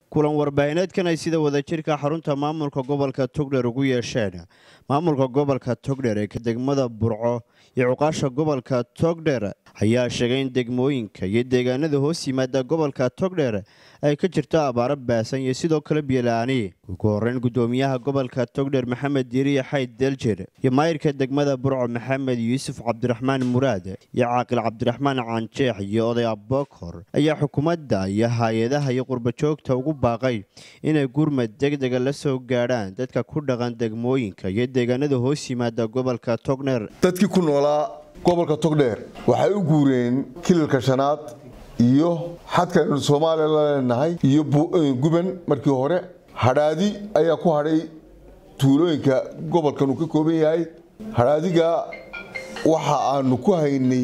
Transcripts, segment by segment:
kulan warbaahineedkan ay sida wadajirka xarunta maamulka gobolka togdher ugu yeesheen maamulka gobolka togdher ee ka degmada burco iyo cuqaasha gobolka togdher ayaa sheegay in degmooyinka iyo deegaanada hoos yimaada gobolka togdher ay ka jirto abaaro baasan iyo sidoo kale biyola-aani ugu horeyn gudoomiyaha gobolka togdher maxamed diiriya xayd deljir iyo maayirka degmada burco maxamed yuusuf cabdiraxmaan muraad iyo caaqil cabdiraxmaan canjeex iyo oday abokor ayaa xukuumadda iyo hay-adaha iyo qurbajoogta ugu baaqay inay gurmad degdega la soo gaadhaan dadka ku dhaqan degmooyinka iyo deegaanada hoos yimaada gobolka togdher dadkii ku noolaa gobolka togdheer waxay u guureen kilalka shanaad iyo xadkaynu soomaaliya la leenahay iyo guban markii hore hadhaadi ayaa ku hadhay tuulooyinka gobolkan uu ka kooban yahay hadhaadiga waxa aanu ku haynay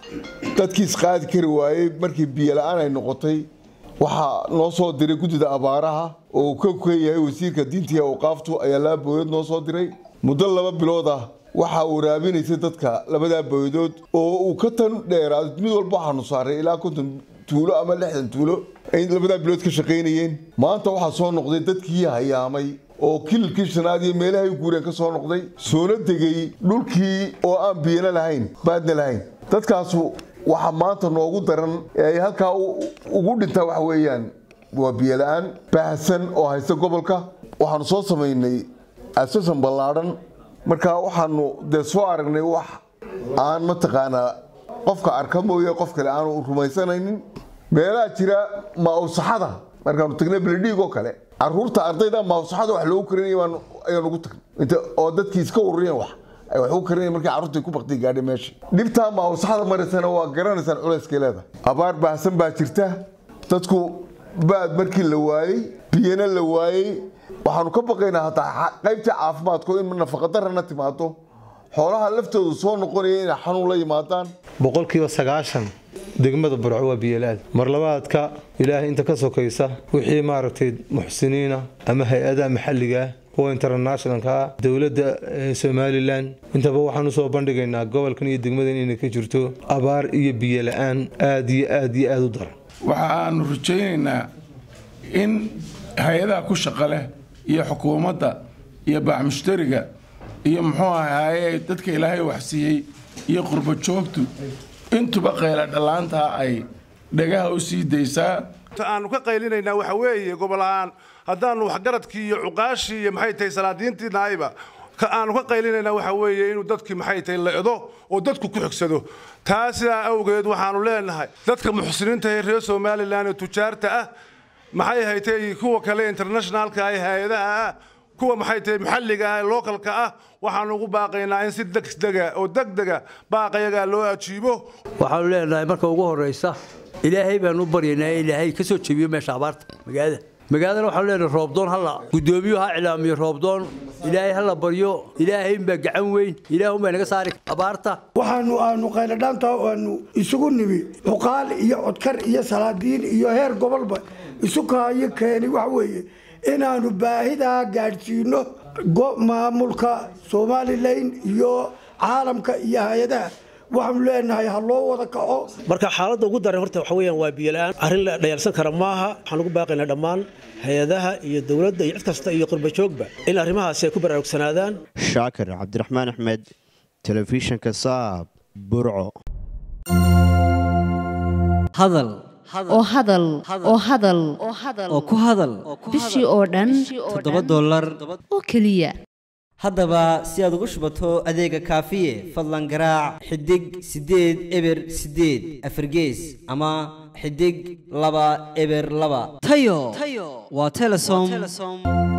dadkii isqaadi kari waayey markii biyola-aan ay noqotay waxaa noo soo diray guddida abaaraha oo uu ka kan yahay wasiirka diinta iyo awqaaftu ayaa laba booyadood noo soo diray muddo laba bilood ah waxaa waraabinaysay dadka labadaa booyadood oo uu ka tan dheeraado mid walba waxaanu saaray ilaa konton tuulo ama lixdan tuulo ay labadaa bilood ka shaqaynayeen maanta waxaa soo noqday dadkii hayaamay oo kilalkii shanaad iyo meelahay u guureen ka soo noqday soona degay dhulkii oo aan biyana lahayn baadna lahayn dadkaasu waxaa maanta noogu daran ee ay halkaa ugu dhintaa waxa weeyaan waa biyola-aan baahsan oo haysta gobolka waxaanu soo samaynay asasan ballaadhan marka waxaanu dee soo aragnay wax aan mataqaanaa qofka arka mooye qof kale aanu rumaysanaynin meelaha jira maawsaxada markaanu tagnay beledhiig oo kale caruurta ardayda maawsaxada wax loogu karinaya ayaan ugu tagnay oo dadkii iska ururiyeen wax ay wax ugu karinaya markii carruurta ku bakti gaadhay meesha dhibtaa maawsaxada maraysana waa garanaysaan culayskay leedahay abaar baahsan baa jirta dadku baad markii la waayey biyana la waayey waxaanu ka baqaynaa hataa qaybtii caafimaadku in nafaqadarana timaado xoolaha laftoodu soo noqonaya inay xanuun la yimaadaan boqolkiiba sagaashan degmada burco waa biyolaad marlabaadka ilaahay inta ka sokaysa wixii maaragtay muxsiniina ama hay-adaha maxalligaa kuwa internationalka dowladda somalilan intaba waxaan usoo bandhigaynaa gobolkan iyo degmadan inay ka jirto abaar iyo biyola-aan aad iyo aad iyo aada u daran waxa aanu rajaynaynaa in hay-adaha ku shaqa leh iyo xukuumadda iyo baaxmushtariga iyo muxuu ahaaye dadka ilaahay waxsiiyey iyo qurbajoogtu intuba qayla dhallaantaa ay dhagaha u sii daysaa aanu ka qaylinaynaa waxa weeye gobol-aan haddaanu waxgaradkii iyo cuqaashii iyo maxay tahay salaadiintii nahayba aanu ka qaylinaynaa waxa weeye inuu dadkii maxay tahay la-do oo dadku ku xigsado taa sidaa awgeed waxaanu leenahay dadka muxsiniinta ee reer somalilan ee tujaarta ah maxay haytay kuwa kale internationalka ah hay-adaha ah kuwa maxay tahay maxalliga ah localka ah waxaanu ugu baaqaynaa in si degdega oo degdega baaqayagaa loo ajiibo waxaanu leenahay marka ugu horeysa ilaahay baanu u baryaynaa ilaahay ka soo jebiyo meesha abaarta magaalada magaaladana waxaanu leenahay roobdoon hala guddoomiyu ha cilaamiyo roobdoon ilaahay hala baryo ilaahay baa gacan weyn ilaah unbaa naga saari abaarta waxaanu aanu qayladhaanta aanu isugu nimi cuqaal iyo codkar iyo salaadiin iyo heer gobolba isu kaayo keeni waxa weeye inaanu baahidaa gaadhsiino maamulka somalilan iyo caalamka iyo hay-adaha waxaanu leenahay ha loo wada kaco marka xaaladda ugu daran horta waxa weeyaan waa biyola-aan arrin la dhayalsan kara maaha waxaan ugu baaqaynaa dhammaan hay-adaha iyo dowladda iyo cid kasta iyo qurbajoogba in arrimahaasi ay ku baraarugsanaadaan shaakir cabdiraxmaan axmed telefishinka saab burco hadal oo hadal oo hadal oo ku hadal bishii oo dhan toddoba dollar oo keliya haddaba si aad ugu shubato adeega kaafiye fadlan garaac xidig siddeed eber siddeed afargees ama xidig laba eber laba tayo waa telesom